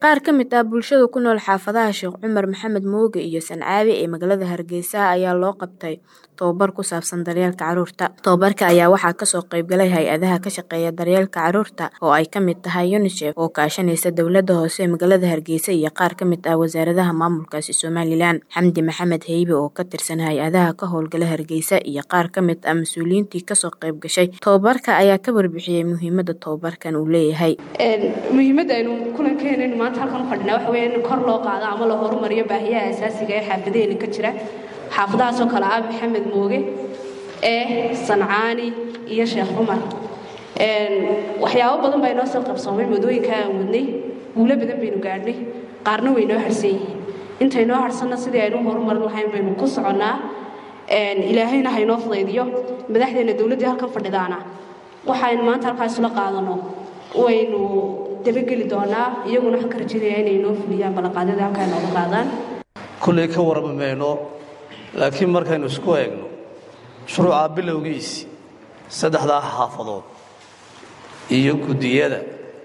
Qaar ka mid ah bulshada ku nool xaafadaha Sheekh Cumar Maxamed Mooge iyo Sancaawi ee magaalada Hargeysa ayaa loo qabtay tababar ku saabsan daryeelka carruurta. Tababarka ayaa waxaa kasoo qayb galay hay-adaha ka shaqeeya daryeelka carruurta oo ay ka mid tahay UNICEF oo kaashanaysa dowladda hoose ee magaalada Hargeysa iyo qaar ka mid ah wasaaradaha maamulkaasi Somalilan. Xamdi Maxamed Heybe oo ka tirsan hay-adaha ka howlgala Hargeysa iyo qaar ka mid ah mas-uuliyiintii kasoo qayb gashay tababarka ayaa ka warbixiyey muhiimadda tababarkan uu leeyahay. muhiimadda aynu kulankeena maanta halkan u fadhinaa waxa weeye in kor loo qaado ama la horumariyo baahiyaha asaasiga ee xaafadaheena ka jira xaafadahaasoo kale ah maxamed mooge ee sancaani iyo sheekh cumar waxyaabo badan baa inoo soo qabsoomay wadooyinka aan wadnay guulo badan baynu gaadhnay qaarna way noo harsan yihiin intaynoo harsanna sidii aynu horumarin lahayn baynu ku soconnaa ilaahayna haynoo fudaydiyo madaxdeena dowladdii halkan fadhidaana waxaynu maanta halkaas isla qaadano waynu dabageli doonaa iyaguna waxaan ka rajaynayaa inay noo fuliyaan ballanqaadyada halkaa inooga qaadaan kullay ka warrami mayno laakiin markaynu isku eegno shuruuca bilowgiisi saddexdaa xaafadood iyo guddiyada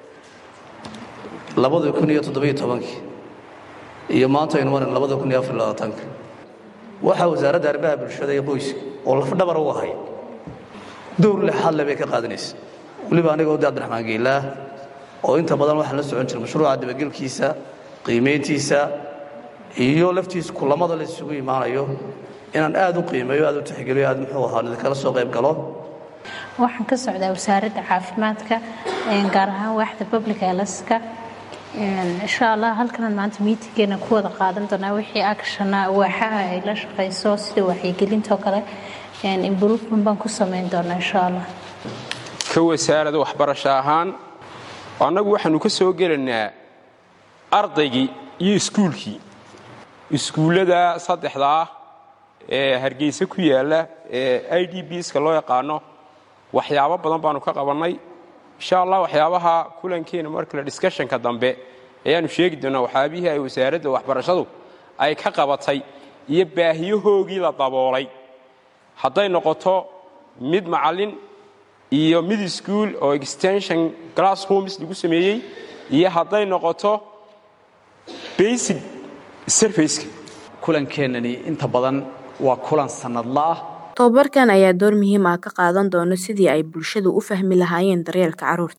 labada kun iyo toddobiyo tobankii iyo maanta aynu maran labada kun iyo afar iyo labaatanka waxaa wasaaradda arrimaha bulshada iyo qoyska oo lafdhabar u ahay dowr lexadle bay ka qaadanaysa weliba anigoo de abdiraxmaan geelaah oo inta badan waxaan la socon jiray mashruuca dabagelkiisa qiimayntiisa iyo laftiisa kulamada la isugu imaanayo inaan aad u qiimeeyo aad u tixgeliyo aad muxuu ahaa idinkala soo qayb galo waxaan ka socdaa wasaaradda caafimaadka gaar ahaan waaxda public healthka insha allah halkanan maanta miitingeena ku wada qaadan doonaa wixii actiona waaxaha ay la shaqayso sida waxyigelintoo kale improvement baan ku samayn doonaa insha allah ka wasaarada waxbarasho ahaan annagu waxaanu ka soo gelaynaa ardaygii iyo iskuulkii iskuullada saddexda ah ee hargeysa ku yaalla ee i d bska loo yaqaano waxyaabo badan baanu ka qabannay insha allah waxyaabaha kulankeena markale discushanka dambe ayaannu sheegi doonaa waxyaabihii ay wasaaradda waxbarashadu ay ka qabatay iyo baahiyahoogii la daboolay hadday noqoto mid macallin iyo mid iskuol oo extension glassrooms lagu sameeyey iyo hadday noqoto basic serviceka kulankeenani inta badan waa kulan sannadla ah tababarkan ayaa door muhiim ah ka qaadan doona sidii ay bulshadu u fahmi lahaayeen daryeelka carruurta